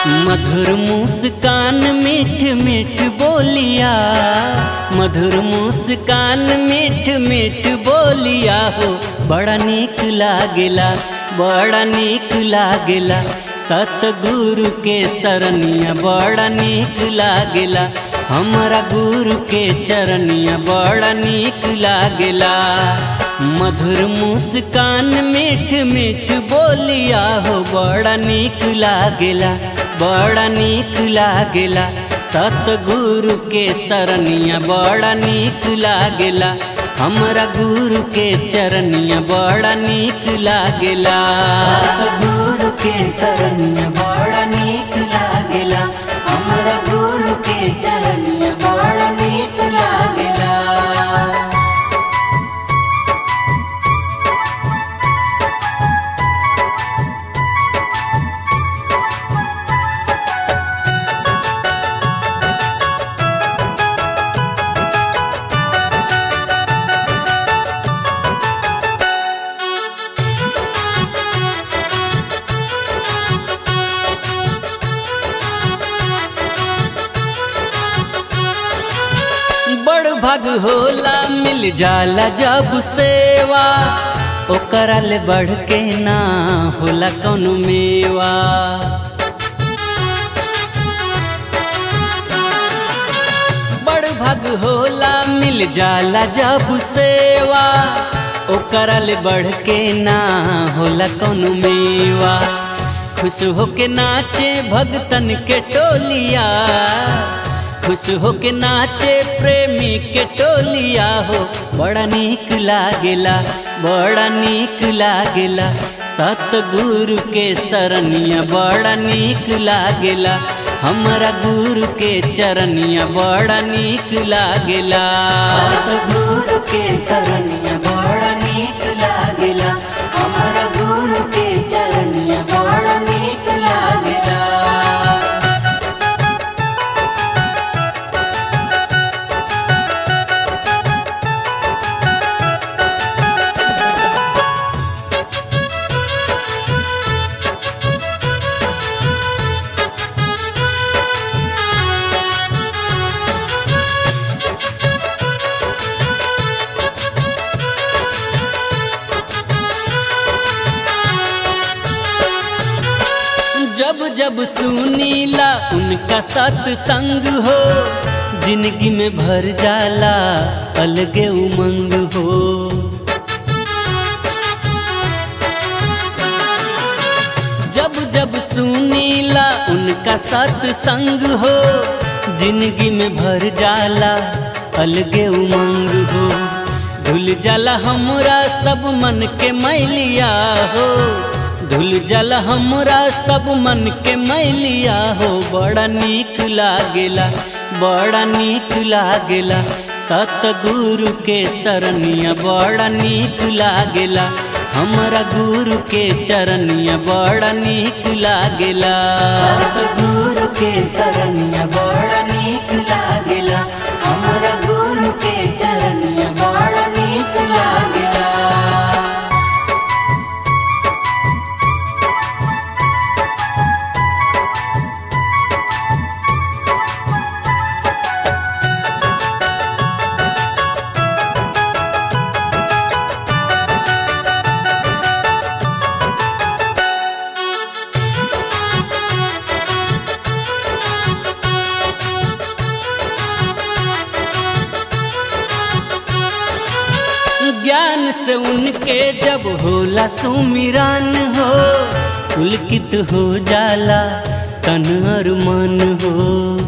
मधुर मुस्कान मीठ मीठ बोलिया मधुर मुस्कान मीठ मीठ बोलिया हो बड़ा नीक लागेला बड़ा नीक लागेला सतगुरु के सरनिया बड़ा नीक लागेला हमारा गुरु के चरनिया बड़ा नीक लागेला मधुर मुस्कान मीठ मीठ बोलिया हो बड़ा नीक लागेला बड़ा नीक लागेला सतगुरु के सरनिया बड़ा नीक लागेला हमरा गुरु के चरनिया बड़ा नीक लागेला सतगुरु के सरनिया बड़ा नीक लागेला हमरा गुरु के चरनिया बड़ा नीक लागेला बड़ भाग होला मिल जाला जब सेवा ओकरा ले बढ़ के ना होला कौनो मेवा बड़ भाग होला मिल जाला जब सेवा ओकरा ले बढ़ के ना होला कौनो मेवा खुश होके नाचे भगतन के टोलिया खुश होके नाचे प्रेमी के टोलिया हो बड़ा नीक लागेला बड़ा नीक लागेला सतगुरु के सरनिया बड़ा नीक लागेला हमारा गुरु के चरनिया बड़ा नीक लागेला सतगुरु के सरनिया बड़ा नीक लागेला हमारा गुरु के चरनिया बड़ा नीक लागेला जब जब सुनीला उनका सत्संग हो जिंदगी में भर जाला अलगे उमंग हो जब जब सुनीला उनका सत्संग हो जिंदगी में भर जाला अलगे उमंग हो धुल जाला हमरा सब मन के मैलिया हो धुल जल हमरा सब मन के मैलिया हो बड़ा नीक लागेला बड़ा नीक लागेला सतगुरु के सरनिया बड़ा नीक लागेला हमरा गुरु के चरनिया बड़ा नीक लागेला सतगुरु के सरनिया बड़ा नीक लागेला हमरा गुरु के चरनिया बड़ा नीक लागेला ज्ञान से उनके जब होला सुमिरान हो पुलकित हो जाला तन और मन हो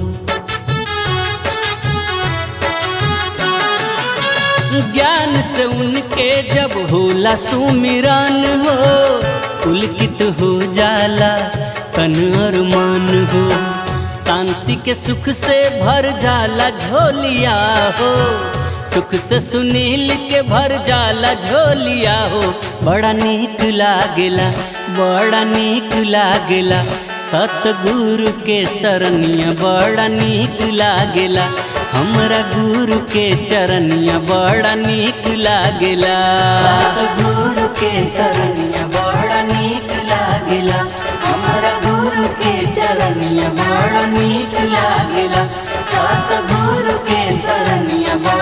ज्ञान से उनके जब होला सुमिरान हो पुलकित हो जाला तन और मन हो शांति के सुख से भर जाला झोलिया हो सुख से सुनील के भर जाला झोलिया हो बड़ा नीक लागेला बड़ा नीक लागेला सतगुरु के सरनिया बड़ा नीक लागेला हमरा गुरु के चरनिया बड़ा नीक लागेला सतगुरु के सरनिया बड़ा नीक लागेला हमरा गुरु सतगुरु के चरनिया बड़ा नीक लागेला सतगुरु के शरणिया बड़ा